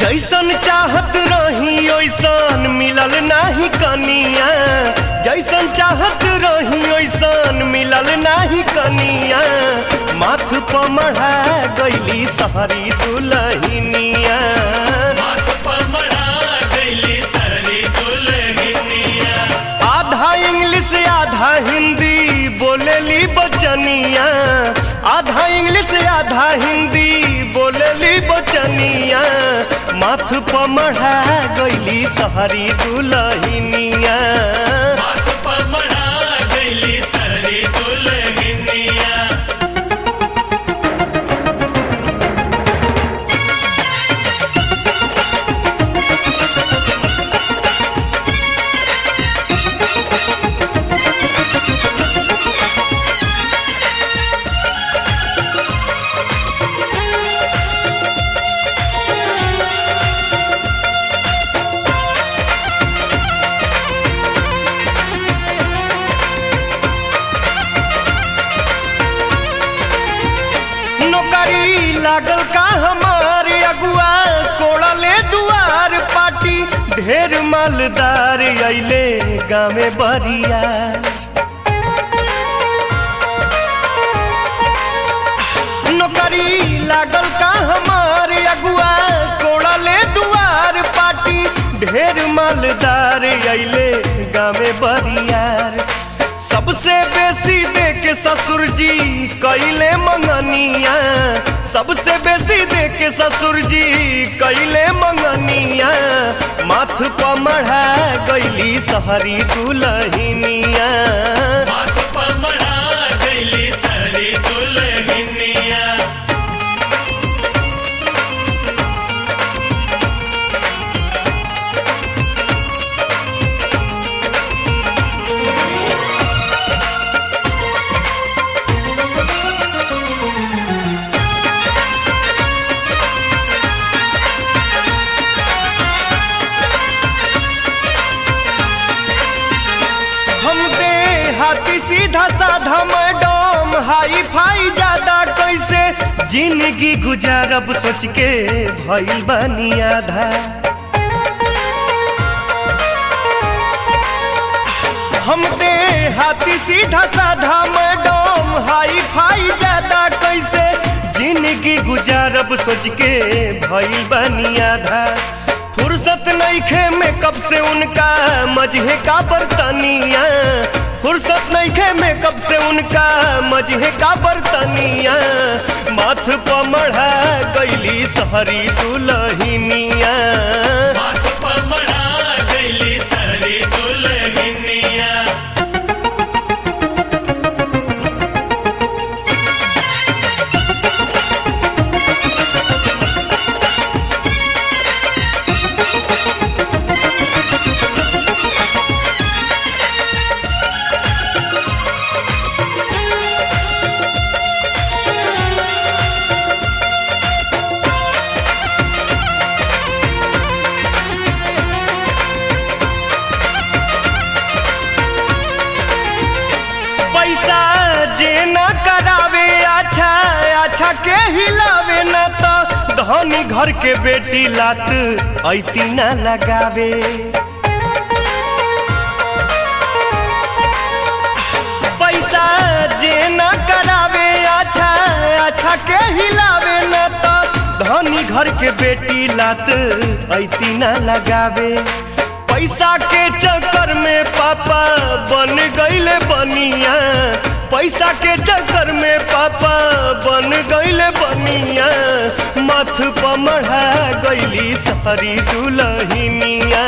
जैसन चाहत रही ओइसन मिलल नाही कनिया जैसन चाहत रही ओइसन मिलल नाही कनिया माथ पर मढ़ा गईली सहरी दुलहिनिया आधा इंग्लिश आधा हिंदी बोलेली बचनिया आधा इंग्लिश आधा हिंदी बोलेली बचनिया माथ पर मढ़ा गईली सहरी दुलहिनिया नौकरी लागल का हमारे अगुआ कोड़ले दुआर पाटी ढेर मालदार अइले गामे बरिया नौकरी लागल का हमारे अगुआ कोड़ले दुआर पाटी ढेर मालदार अइले गामे बरियार सबसे बेसी दे के ससुर जी कैले मंगनिया सबसे बेसी दे के ससुर जी कैले मंगनिया माथ पर मढ़ा गईली सहरी दुलहिनिया हम दे हाथी सीधा साधा मैडम हाई फाई ज्यादा कैसे जिंदगी गुजारब सोच के भइल बानी आधा हम दे हाथी सीधा साधा मैडम हाई फाई ज्यादा कैसे जिंदगी गुजारब सोच के भइल बानी आधा फुर्सत नईखे मेकअप से उनका मजहे का बर्तनिया फुर्सत नईखे मेकअप से उनका मजहे का बर्तनिया माथ पर मढ़ा गईली सहरी दुलहिनिया पैसा जे न करावे अच्छा अच्छा के हिलावे न तो धनी घर के बेटी लात ऐती न लगावे पैसा जे न करावे अच्छा अच्छा के हिलावे न तो धनी घर के बेटी लात ऐती न लगावे पैसा के चक्कर में पापा बन गईले बनिया पैसा के चक्कर में पापा बन गईले बनिया माथ पर मढ़ा गईली सहरी दुलहिनिया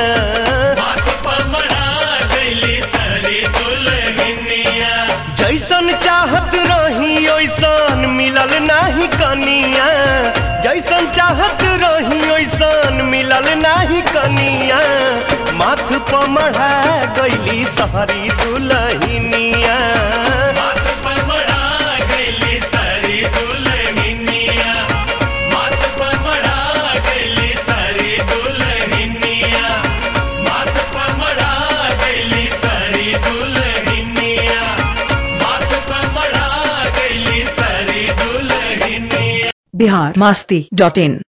जैसन चाहत रही ओइसन मिलल नाही कनिया जैसन चाहत रही ओइसन मिलल नाही कनिया माथ पर मढ़ा गईली सहरी दुलहिनिया बिहार मास्ती डॉट इन